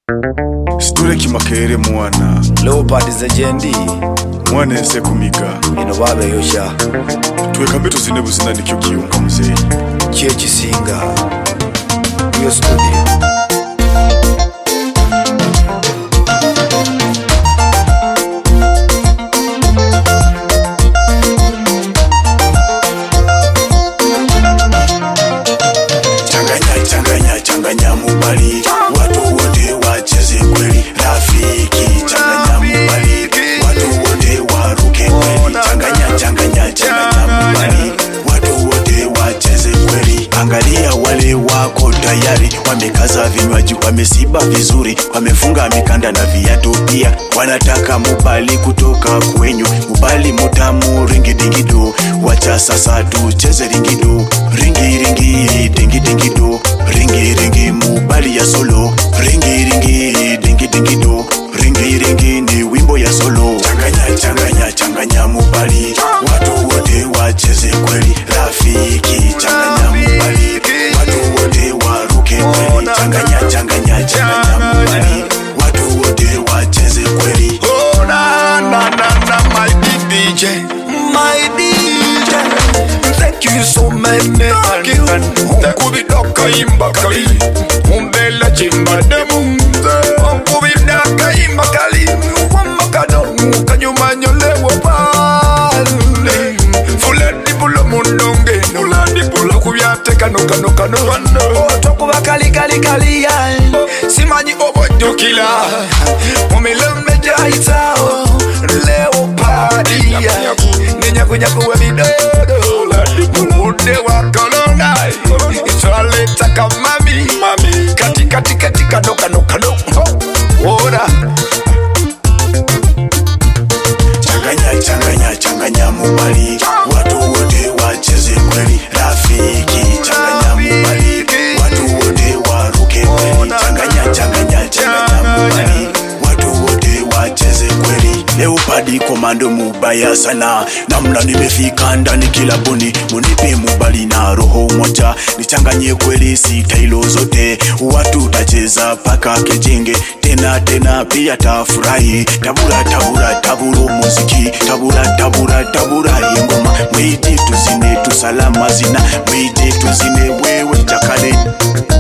situle kimakerere mwana leopard zejendi mwana ense kumiga ino babeyosha twekambe tuzine buzina nikyo kiyunga muzeyi kyekisinga iyo studio changanya changanya changanya mubali watu wote wacheze kweli rafiki changanya mubali watu wote waruke kweli changanya changanya changanya mubali watu wote wacheze kweli angalia wale wako tayari wamekaza vinywaji wamesiba vizuri wamefunga mikanda na viatu pia wanataka mubali kutoka kwenyu mubali mutamu ringidingido wacha sasa tucheze ringido ringi ringi dingi dingi do ringi ringi mubali ya solo ringi ringi dingi dingi do ringi ringi ni wimbo ya solo changanya changanya changanya mubali watu wote wacheze kweli rafiki changanya mubali watu wote waruke kweli changanya changanya changanya mubali watu wote wacheze kweli Oh, na, na, na, na, my DJ, my DJ. Thank you so many. Thank you. Nkubidaka imba kali, umbela chimba demu. Nkubidaka imba kali, wamakano, kanyuma nyolewo pale. Fulani bulo mundonge, fulani bulo kubyate kano kano kano kano. Tokuba kali kali kali ya, simanyi obojjukira. Mumilembe gyayitawo, leopadi ya, nenyakunyaku w'ebidodo. Mubudde wa kolona, twaleeta kamami, kati kati kati kano kano kano. Ora. changanya changanya changanya mubali watu wote wacheze kweli rafiki changanya mubali watu wote waruke kweli changanya changanya changanya mubali watu wote wacheze kweli leopadi komando mubaya sana namna nimefika ndani kilabuni munipe mubali na roho moja nichanganye kweli sitailo zote watu tacheza paka kejenge tena tena pia tafurahi tabura tabura taburo muziki tabura tabura tabura ingoma mwite tuzine tusalama zina mwite tuzine wewe jakale